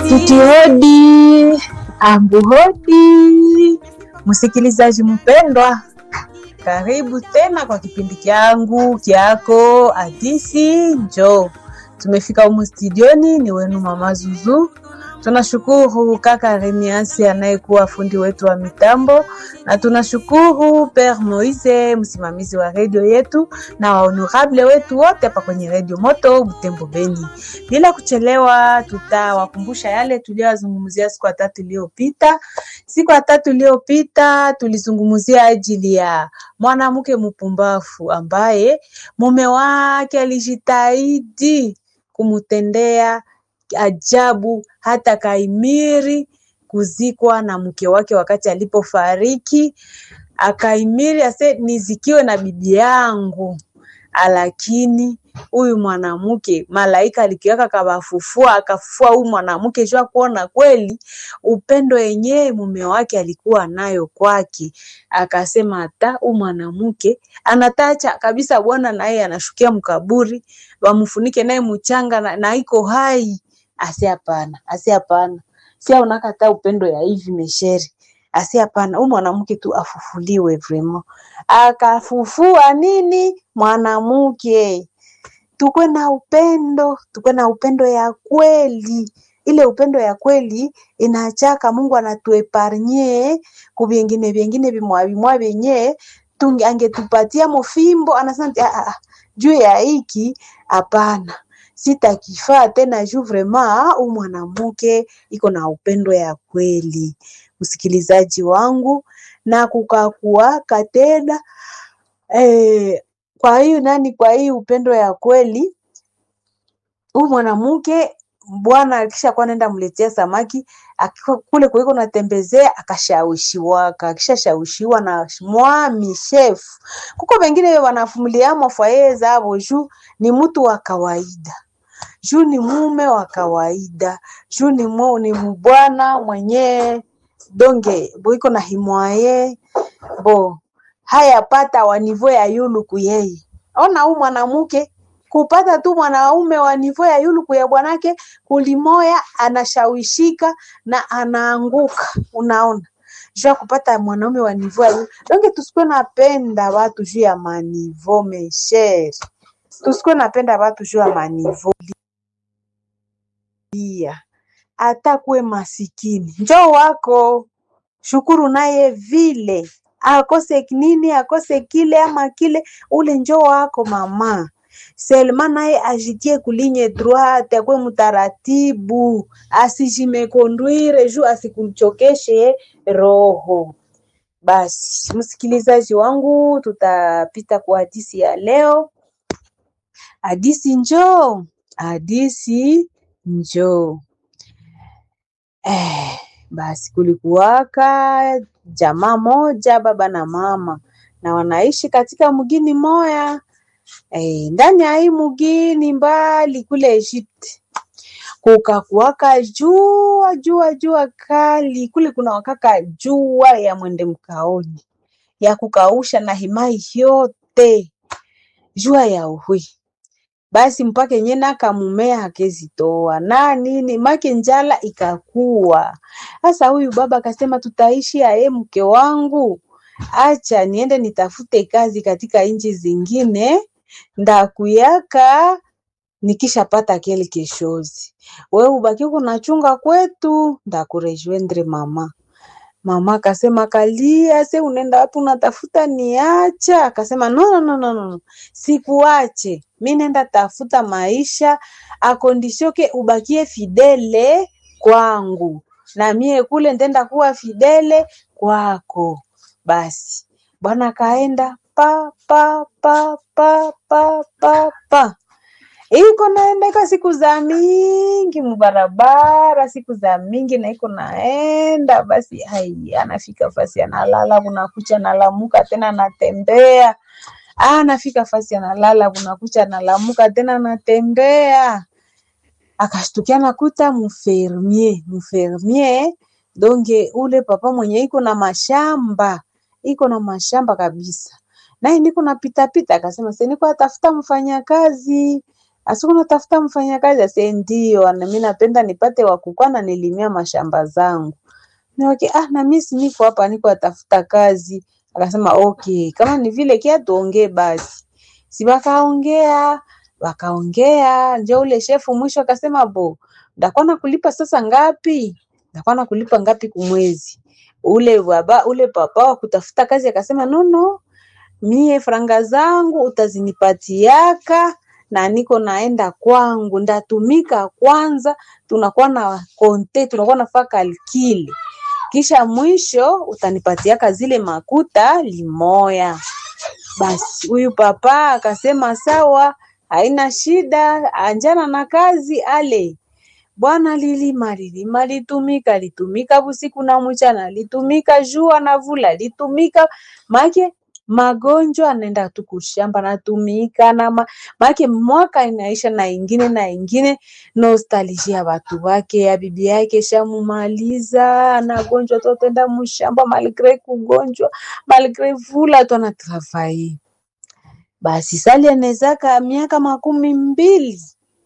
Titi hodi, ambu hodi, msikilizaji mpendwa, karibu tena kwa kipindi kyangu kyako Hadisi Njoo. Tumefika humu studioni, ni wenu mama Zuzu. Tunashukuru kaka Remiasi anayekuwa fundi wetu wa mitambo, na tunashukuru Père Moise msimamizi wa redio yetu na wahonorable wetu wote hapa kwenye redio Moto Butembo Beni. Bila kuchelewa, tutawakumbusha yale tuliyozungumzia siku ya tatu iliyopita. Siku ya tatu iliyopita tulizungumzia ajili ya mwanamke mpumbavu ambaye mume wake alijitahidi kumtendea ajabu hata kaimiri kuzikwa na mke wake wakati alipofariki, akaimiri ase nizikiwe na bibi yangu, lakini huyu mwanamke malaika alikiwaka kabafufua, akafufua huyu mwanamke jua kuona kweli upendo yenyewe mume wake alikuwa nayo kwake. Akasema hata huyu mwanamke anatacha kabisa, bwana naye anashukia mkaburi, wamfunike naye mchanga na, na iko hai Asi hapana, asi hapana, si unakata upendo ya hivi mesheri. Asi hapana, huyu mwanamke tu afufuliwe vrema. Akafufua nini mwanamke, tukwe na upendo, tukwe na upendo ya kweli. Ile upendo ya kweli inachaka Mungu anatueparnye ku vingine vingine vimwa vimwa vyenye tunge angetupatia mofimbo, anasema ah, ah, juu ya hiki hapana sitakifaa tena juu vrema u mwanamke iko na upendo ya kweli, msikilizaji wangu, na kukakuaka tena eh, kwa hiyo nani, kwa hii upendo ya kweli huu mwanamke bwana akishakuwa nenda mletea samaki akikuwa kule kuliko natembezea, akashawishiwaka. Akishashawishiwa na mwami chef, kuko wengine wanafumilia mafwaye zabo juu ni mtu wa kawaida, juu ni mume wa kawaida, juu ni mu, ni mbwana mwenye donge boiko na himwaye bo haya pata wa nivo ya yuluku yeye. Ona huu mwanamke kupata tu mwanaume wa nivo ya yuluku ya bwanake kulimoya, anashawishika na anaanguka. Unaona, juu ya kupata mwanaume wa nivo ya yulu. Donge tusikuwe napenda watu juu ya manivo mesheri, tusikuwe napenda watu juu ya manivo pia hata kuwe masikini njoo wako shukuru naye vile akose nini akose kile ama kile, ule njoo wako mama Selma naye ajitie kulinye droite, akwe mtaratibu, asijimekondwire juu asikuchokeshe roho. Basi msikilizaji wangu, tutapita kwa hadisi ya leo. Hadisi njoo, hadisi njoo. Eh, basi kulikuwaka jamaa moja, baba na mama, na wanaishi katika mgini moya eh, ndani ya hii mgini mbali kule Egypt kukakuwaka jua jua jua kali kule, kuna wakaka jua ya mwende mkaoni ya kukausha na himai yote jua ya uhui basi mpaka yenye nakamumea hakezitoa na nini make njala ikakuwa sasa. Huyu baba akasema, tutaishi aye mke wangu, acha niende nitafute kazi katika nchi zingine, ndakuyaka nikishapata kile keshozi, we ubaki kunachunga kwetu, ndakurejoindre mama Mama akasema kalia, se unaenda wapi? Unatafuta niacha? Akasema no, no, no, no, no. Sikuache, mi nenda tafuta maisha akondishoke, ubakie fidele kwangu na mie kule ndenda kuwa fidele kwako. Basi bwana kaenda pa pa pa pa pa pa pa iko naenda iko siku za mingi mubarabara, siku za mingi na iko naenda basi, hai anafika fasi analala, kunakucha nalamuka tena natembea, anafika fasi analala, kunakucha nalamuka tena natembea, akashtukia nakuta mfermier mfermier donge ule papa mwenye iko na mashamba iko na mashamba kabisa, naye niko napitapita, akasema se niko atafuta mfanyakazi asiku natafuta mfanyakazi ase ndio na mimi napenda nipate wakukwa na nilimia mashamba zangu niwake ah na mimi si niko hapa niko atafuta kazi akasema okay kama ni vile kia tuongee basi si wakaongea wakaongea njo ule shefu mwisho akasema bo ndakuwa nakulipa sasa ngapi ndakuwa nakulipa ngapi kumwezi ule baba ule papa wa kutafuta kazi akasema nono mie franga zangu utazinipatiaka na niko naenda kwangu ndatumika kwanza tunakuwa na konte tunakuwa nafaa kalkile kisha mwisho utanipatiaka zile makuta limoya basi huyu papa akasema sawa haina shida anjana na kazi ale bwana lilima lilima litumika litumika busiku na mchana litumika jua na vula litumika make magonjwa anaenda tu kushamba natumika na ma, make mwaka inaisha na ingine na ingine nostalgia watu wake ya bibi yake shamumaliza anagonjwa tu atenda mshamba malgre kugonjwa malgre vula tu anatravai basi sali anezaka miaka makumi mbili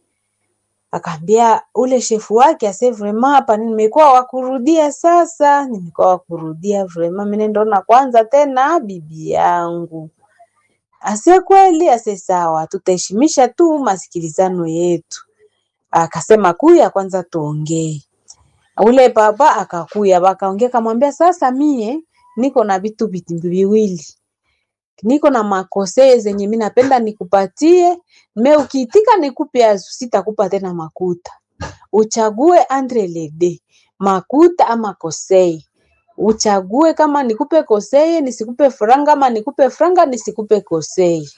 akaambia ule shefu wake ase vrema hapa nimekuwa wakurudia sasa nimekuwa wakurudia vrema mimi ndona kwanza tena bibi yangu ase kweli ase sawa tutaheshimisha tu masikilizano yetu akasema kuya kwanza tuongee ule baba akakuya wakaongea kamwambia sasa mie niko na vitu viwili niko na makosee zenye mi napenda nikupatie me ukiitika nikupe azu sitakupa tena makuta uchague andre lede makuta ama kosei uchague kama nikupe kosei nisikupe franga ama nikupe franga nisikupe kosei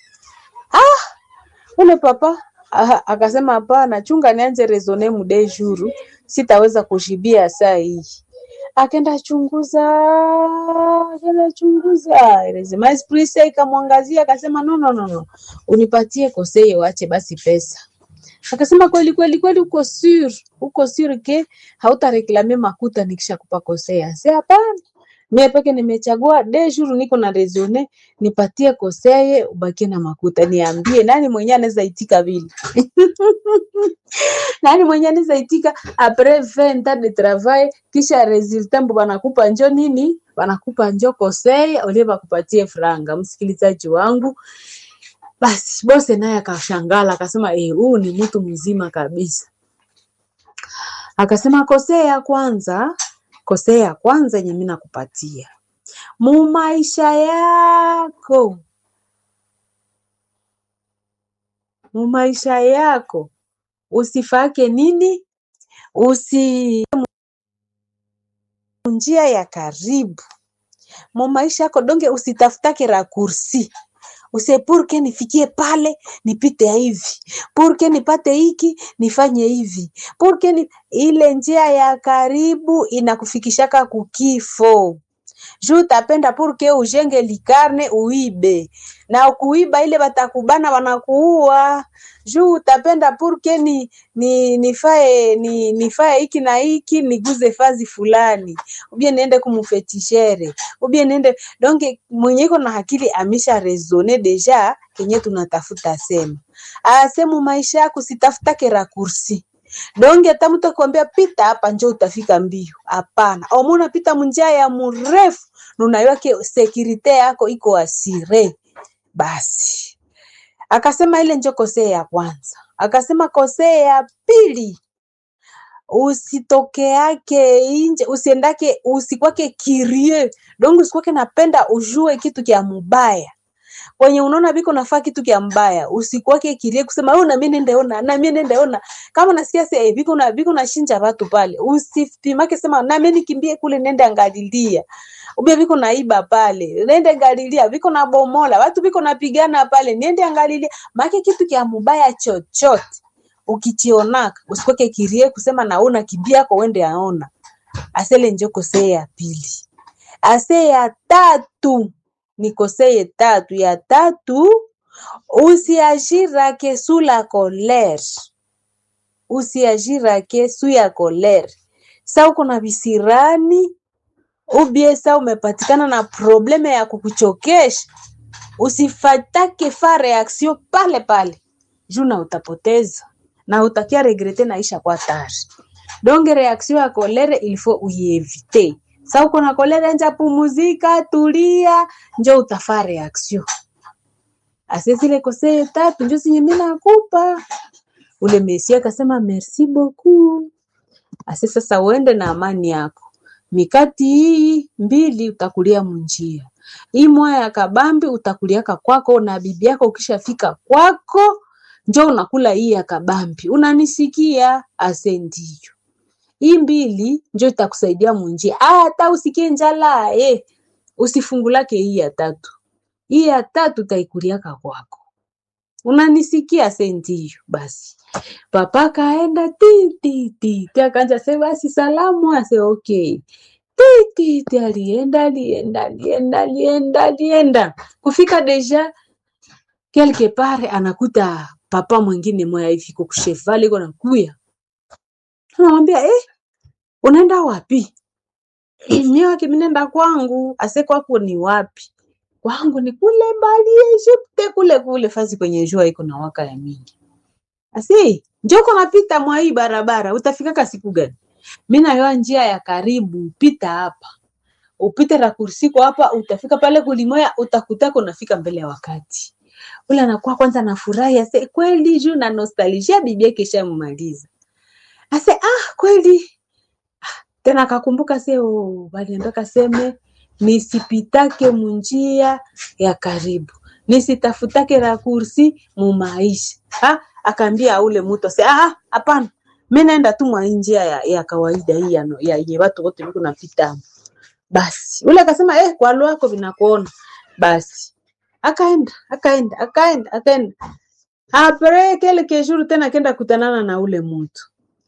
ah ule papa aha, akasema hapana chunga nianze rezone mude juru sitaweza kushibia saa hii akaenda chunguza akaenda chunguza lazima esprit ikamwangazia akasema no, no, no, no. unipatie koseye wache basi pesa akasema kweli kweli kweli uko sur uko sur ke hautareklame makuta nikisha kupa kosea si hapana mie peke nimechagua de jour niko na resone nipatie koseye ubakie na makuta niambie nani mwenye anaweza itika vile nani mwenye anaweza itika apres 20 ans de travail kisha resultat mbo banakupa njo nini banakupa njo koseye olie bakupatie franga msikilizaji wangu basi bose naye akashangala akasema eh, huu ni mtu mzima kabisa akasema kosea ya kwanza kosea ya kwanza yenye mimi nakupatia mu maisha yako mu maisha yako usifake nini usi njia ya karibu mu maisha yako donge usitafutake rakursi use purke nifikie pale nipite hivi purke nipate hiki nifanye hivi purke ni... ile njia ya karibu inakufikishaka kukifo juu utapenda purke ujenge likarne uibe na kuiba ile batakubana wanakuua juu utapenda purke ni, ni nifae ni, nifae hiki na hiki niguze fazi fulani ubie niende kumufetishere ubie niende donge mwenye iko na akili amesha resone deja kenye tunatafuta sema asemu maisha yako sitafutake rakursi donge hata mtu akwambia pita hapa njo utafika mbio hapana omuna pita munjia ya mrefu nunayake sekirite yako iko asire basi akasema ile njo kosee ya kwanza akasema kosee ya pili usitokeake inje usiendake usikwake kirie dongo usikwake napenda ujue kitu kya mubaya kwenye unaona biko nafaa kitu kya mbaya usikwake kirie kusema wewe na mimi nendeona na mimi nendeona kama nasikia sasa eh, biko na biko na shinja watu pale usipimake sema na mimi nikimbie kule nende angalilia ubia biko naiba pale nende ngalilia biko na bomola watu biko napigana pale niende angalilia make kitu kya mubaya chochote ukichionaka usikweke kirie kusema naona kibiako wende aona asele njoko see ya pili ase ya tatu nikoseye tatu ya tatu usiagirake su la colere usiagirake su ya colere sa uko na visirani ubie sa umepatikana na probleme ya kukuchokesha usifatake fa reaction pale pale juu na utapoteza na utakia regrete naisha kwa tari donge reaction ya kolere ilifo uievite sa uko na kolere nja pumuzika tulia njo utafaa reaction ase zile kosee tatu njo zenye mimi nakupa ule mesi akasema merci beaucoup ase sasa uende na amani yako mikati hii mbili utakulia munjia hii moya ya kabambi utakuliaka kwako na bibi yako ukishafika kwako njo unakula hii ya kabambi unanisikia ase ndiyo hii mbili njo itakusaidia munjia Ah, hata usikie njala eh. usifungulake hii ya tatu hii ya tatu utaikuliaka kwako unanisikia se ndiyo basi papa kaenda ti ti ti ti akanja se basi salamu ase okay ti ti ti alienda alienda alienda alienda alienda kufika deja quelque part anakuta papa mwingine moya hivi ko kushevali iko nakuya anamwambia eh, unaenda wapi mie wake minenda kwangu ase kwako ni wapi kwangu ni kule mbali Egypte kule kule fasi kwenye jua iko na waka ya mingi asi njoko napita mwa hii barabara utafikaka siku gani mi nayoa njia ya karibu pita hapa upite rakursiko hapa utafika pale kulimoya utakutaka unafika mbele ya wakati ule anakuwa kwanza nafurahi ase kweli juu na nostalgia bibi yake ishamaliza ase ah kweli tena akakumbuka se oh, baliambia kaseme nisipitake munjia ya karibu nisitafutake rakursi mumaisha ha? akaambia ule mtu ase ah hapana mi naenda tu mwa hii njia ya, ya kawaida hii ya, ya, yenye watu wote viko napita basi ule akasema eh, kwa lwako vinakuona basi akaenda akaenda akaenda akaenda apre kelke jour tena akenda kutanana na ule mtu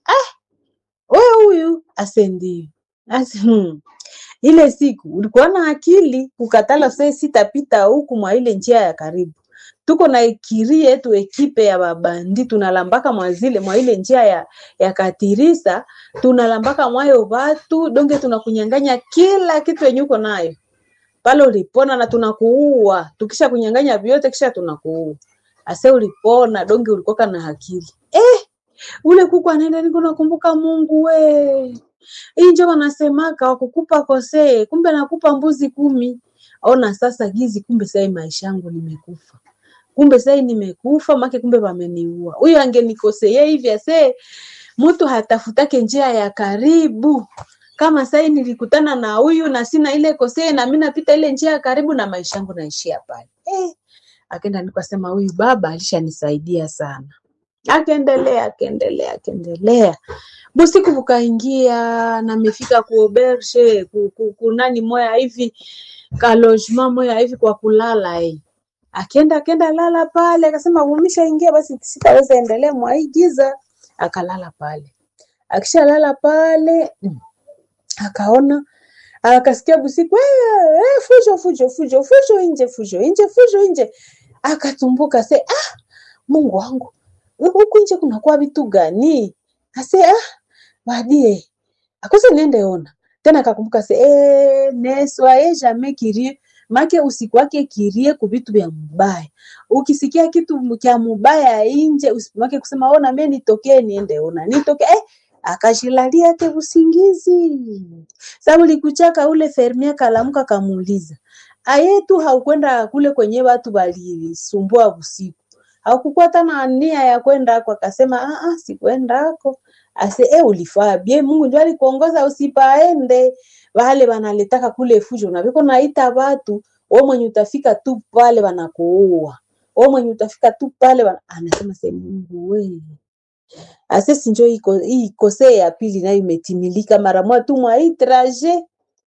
wewe huyu ase ndio ase hmm. ile siku ulikuwa na akili kukatala se sitapita huku mwa ile njia ya karibu tuko na ekiri yetu ekipe ya babandi tunalambaka mwa zile mwa ile njia ya, ya katirisa tunalambaka mwayo watu donge tunakunyanganya kila kitu yenye uko nayo pale ulipona na tunakuua tukisha kunyanganya vyote kisha tunakuua ase ulipona donge ulikoka na akili eh, ule kuku anaenda niko nakumbuka Mungu we hii njo wanasemaka wakukupa kosee, kumbe nakupa mbuzi kumi. Ona sasa gizi, kumbe sai maisha yangu nimekufa, kumbe sai nimekufa make, kumbe wameniua. Huyu angenikosea hivi ase mtu hatafutake njia ya karibu kama sai nilikutana na huyu na sina ile kosee, na mimi napita ile njia ya karibu na maisha yangu naishia pale eh. Akenda nikasema huyu baba alishanisaidia sana akaendelea akaendelea akaendelea busiku bukaingia na mefika kuobershe ku, ku, kunani moya hivi kalojema moya hivi kwa kulala eh. Akienda akienda lala pale, akasema umeshaingia basi, sitaweza endelea mwa hii giza. Akalala pale, akishalala pale mm, akaona akasikia busiku "Eh, eh, fujo fujo fujo fujo nje fujo nje fujo nje, akatumbuka se ah, Mungu wangu huku nje kunakuwa vitu gani? Ase ah, badie akose niende ona tena, akakumbuka se eh, ne soyez jamais curieux make usikwake kirie ku vitu vya mubaya. Ukisikia kitu kya mubaya inje usimake kusema ona mimi nitokee niende ona nitoke eh, akashilalia ke usingizi. Sababu likuchaka ule fermia kalamuka kamuuliza aye tu haukwenda kule kwenye watu walisumbua usiku haukukuwa hata na nia ya kwenda ako, akasema ah, ah, sikwenda ako ase e, ulifaa bie, Mungu ndio alikuongoza usipaende. Wale wanaletaka kule fujo na viko naita watu, wewe mwenye utafika tu pale wanakuua, wewe mwenye utafika tu pale wana... anasema se Mungu we ase sinjo iko hii kose ya pili nayo imetimilika mara moja tu mwa hii trajet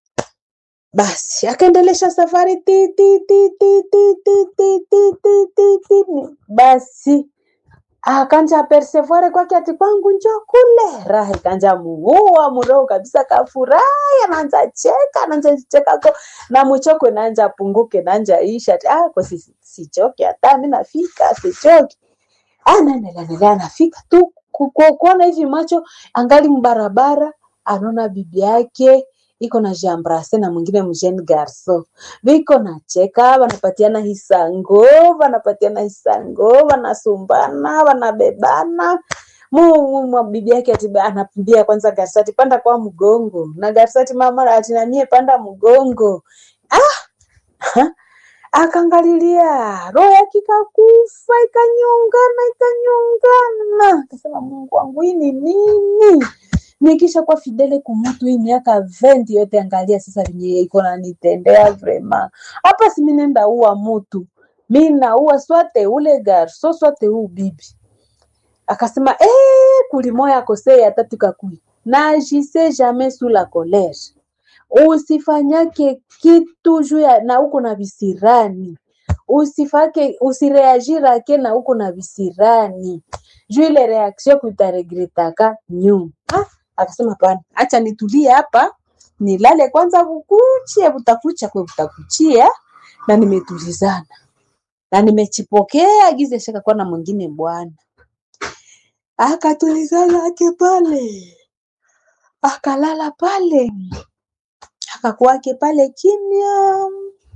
basi akaendelesha safari ti ti ti ti ti ti ti ti ti ti ti basi akanja persevuare kwake ati kwangu njo kule raha ikanja muua muroho kabisa kafurahi anaanza cheka anaanza cheka ko na mchoko naanja punguke naanja isha ati ah kwa si, sichoke hata mimi nafika sichoke anaendelea endelea anafika tu ku- ku- kuona hivi macho angali mbarabara anaona bibi yake iko na jambrase na mwingine mjeune garso viko na cheka vanapatiana hisango vanapatiana hisango vanasumbana vanabebana mu bibi yake ati anapimbia kwanza garsati panda kwa mgongo na garsati mama ati namie panda mgongo ah akangalilia roho yake ikakufa ikanyongana ikanyongana akasema mungu wangu hii ni nini nikisha kwa fidele kumutu hii miaka 20 yote angalia sasa venye iko nanitendea vrema hapa si minenda uwa mutu mi naua swate ule garso swate huu bibi akasema eh, kulimoya kosei atatu kakui najise jamais sous la colère usifanyake kitu juu ya na uko na visirani usifake usireagirake na uko na visirani juu ile reaction kutaregretaka nyuma ah, akasema pana acha nitulie hapa nilale kwanza bukuchie butakucha kwe butakuchia na nimetulizana na nimechipokea gize shaka kwa na mwingine bwana akatulizana ake pale akalala pale akakuwake pale kimya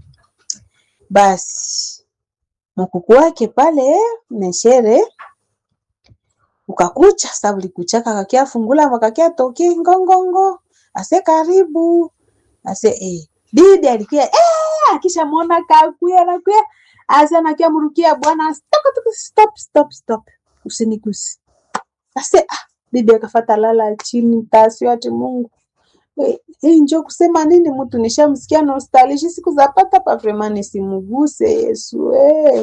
basi mkuku wake pale meshere ukakucha sa ulikuchaka kakia fungula makakia toki ngongongo ase karibu ase eh. bibi alikuya eh, akisha mwona kakuya nakuya ase anakia mrukia bwana stop stop stop stop usinigusi ase ah, bibi akafata lala chini tasio ati Mungu hii njo kusema nini mtu nishamsikia nostalgia siku za pata pa vraiment nisimuguse Yesu eh.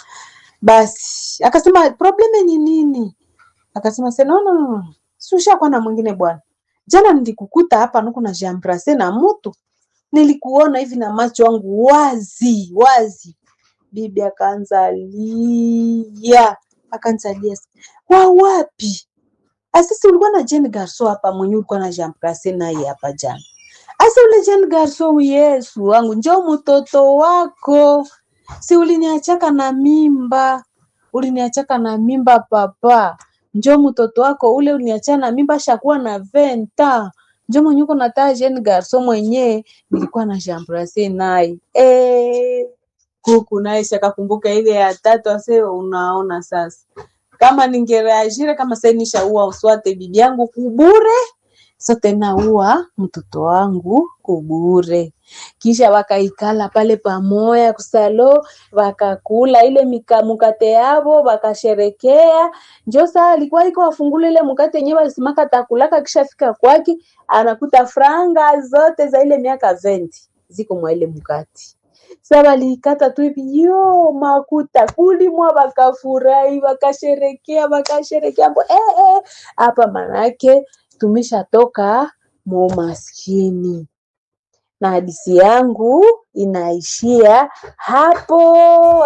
Basi akasema probleme ni nini? Akasema se no no no, susha kwa na mwingine bwana. Jana nilikukuta hapa nuko na jambrase na mtu, nilikuona hivi na macho yangu wazi wazi. Bibi akaanza lia, akaanza lia, wa wapi? Asisi ulikuwa na Jane Garso hapa mwenye ulikuwa na Jean Place naye hapa jana. Asa ule Jane Garso Yesu wangu njoo mtoto wako. Si uliniachaka na mimba. Uliniachaka na mimba papa. Njoo mtoto wako ule uliniacha na mimba shakuwa na venta. Njoo mwenye uko na taa Jane Garso mwenye nilikuwa na Jean Place naye. Eh kuku naye shakakumbuka ile ya tatu ase unaona sasa kama ningereagire kama sasa nishaua uswate bibi yangu kubure sote naua mtoto wangu kubure kisha wakaikala pale pamoya kusalo wakakula ile mika, mukate yavo wakasherekea njo saa alikuwa iko wafungula ile mukate yenyewe walisimaka takulaka kisha fika kwake anakuta franga zote za ile miaka 20 ziko mwa ile mukate sa waliikata tu hivi yo makuta kulimwa, wakafurahi wakasherekea wakasherekea mbo eh, eh. Hapa manake tumeshatoka mumaskini, na hadisi yangu inaishia hapo.